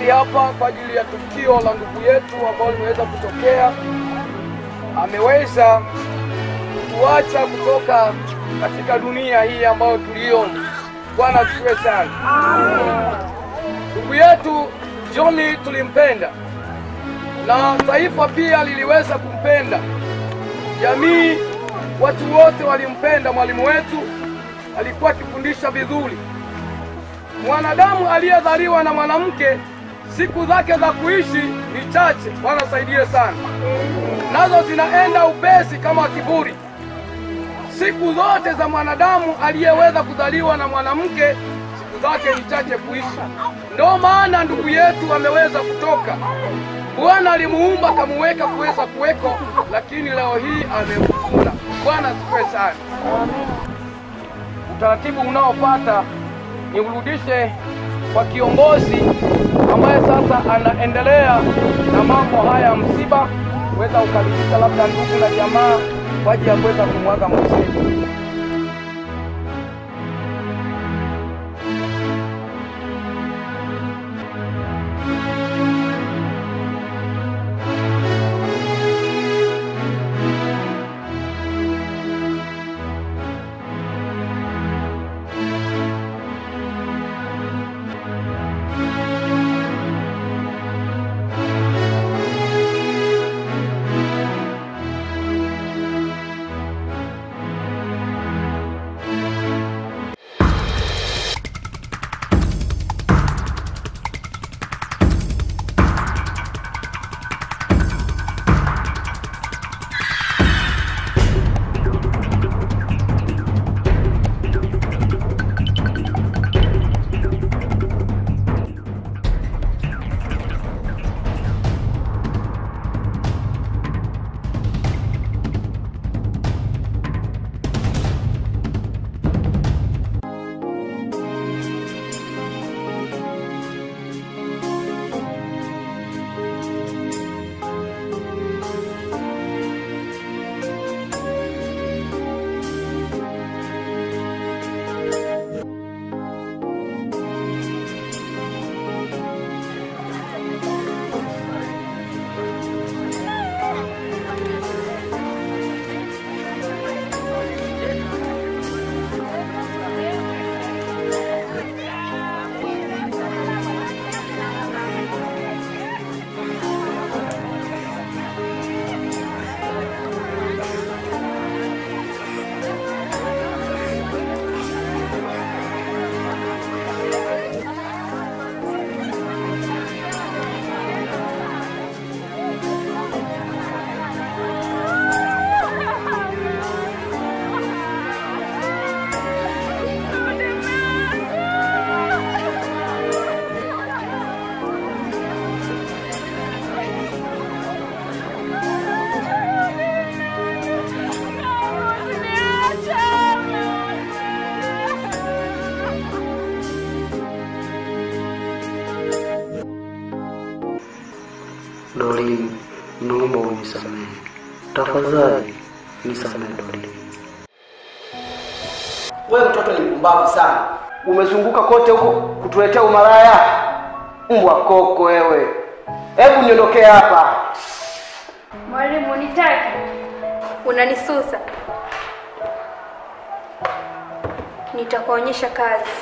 mahali hapa kwa ajili ya tukio la ndugu yetu ambalo limeweza kutokea. Ameweza kutuacha kutoka katika dunia hii ambayo tuliona. Bwana asifiwe sana. Ndugu yetu John tulimpenda na taifa pia liliweza kumpenda, jamii, watu wote walimpenda. Mwalimu wetu alikuwa akifundisha vizuri. Mwanadamu aliyezaliwa na mwanamke siku zake za kuishi ni chache. Bwana saidie sana, nazo zinaenda upesi kama kiburi. Siku zote za mwanadamu aliyeweza kuzaliwa na mwanamke siku zake ni chache kuishi. Ndio maana ndugu yetu ameweza kutoka. Bwana alimuumba akamuweka kuweza kuweko, lakini leo hii amemfuna. Bwana asifiwe sana. Utaratibu unaofuata ni urudishe kwa kiongozi ambaye sasa anaendelea na mambo haya ya msiba, kuweza kukaribisha labda ndugu na jamaa kwa ajili ya kuweza kumwaga mwenzetu. Doreen, naomba unisamehe tafadhali, nisamehe Doreen. Wewe mtoto ni mpumbavu sana, umezunguka kote huko kutuletea umalaya. Mbwa koko wewe, hebu niondokee hapa. Mwalimu, unitaki? Unanisusa? Nitakuonyesha kazi.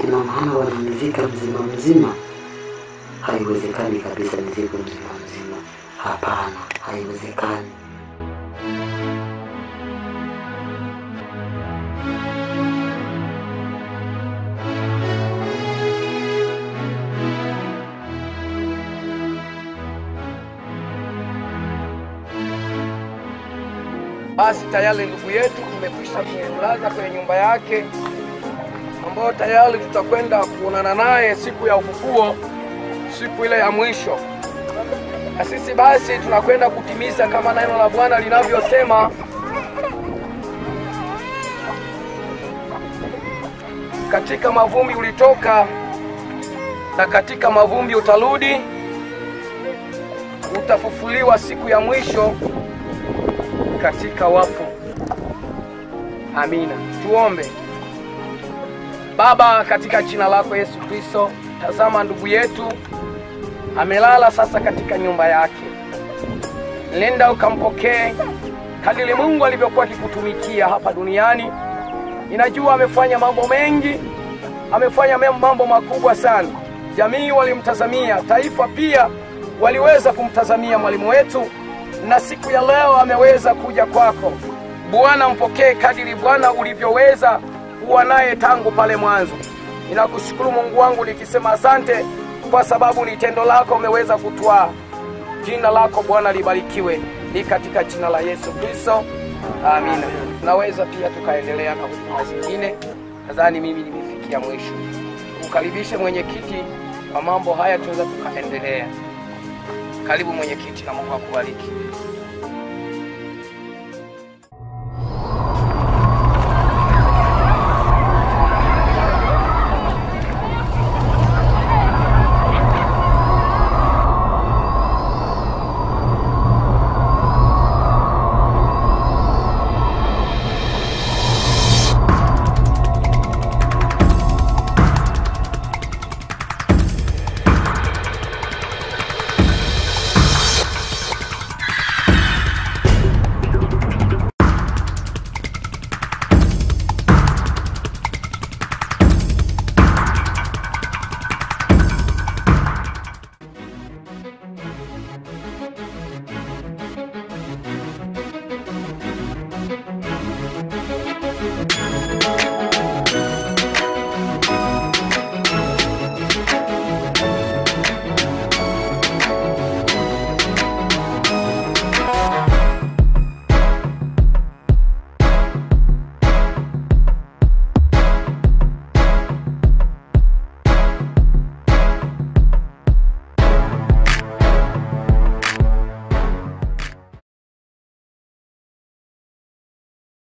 ina maana wananizika mzima mzima? Haiwezekani kabisa nizikwe mzima mzima. Hapana, haiwezekani. Basi tayari ndugu yetu tumekwisha kumlaza kwenye nyumba yake, ambayo tayari tutakwenda kuonana naye siku ya ufufuo, siku ile ya mwisho. Na sisi basi tunakwenda kutimiza kama neno la Bwana linavyosema katika mavumbi ulitoka na katika mavumbi utarudi, utafufuliwa siku ya mwisho katika wafu. Amina. Tuombe. Baba, katika jina lako Yesu Kristo, tazama ndugu yetu amelala sasa katika nyumba yake. Nenda ukampokee kadiri Mungu alivyokuwa akikutumikia hapa duniani. Ninajua amefanya mambo mengi, amefanya mambo makubwa sana. Jamii walimtazamia, taifa pia waliweza kumtazamia mwalimu wetu, na siku ya leo ameweza kuja kwako. Bwana, mpokee kadiri Bwana ulivyoweza kuwa naye tangu pale mwanzo. Ninakushukuru Mungu wangu nikisema asante kwa sababu ni tendo lako umeweza kutwaa. Jina lako Bwana libarikiwe, ni katika jina la Yesu Kristo, amina. Tunaweza pia tukaendelea na huduma zingine. Nadhani mimi nimefikia mwisho. Ukaribishe mwenyekiti wa mambo haya, tunaweza tukaendelea. Karibu mwenyekiti, na Mungu akubariki.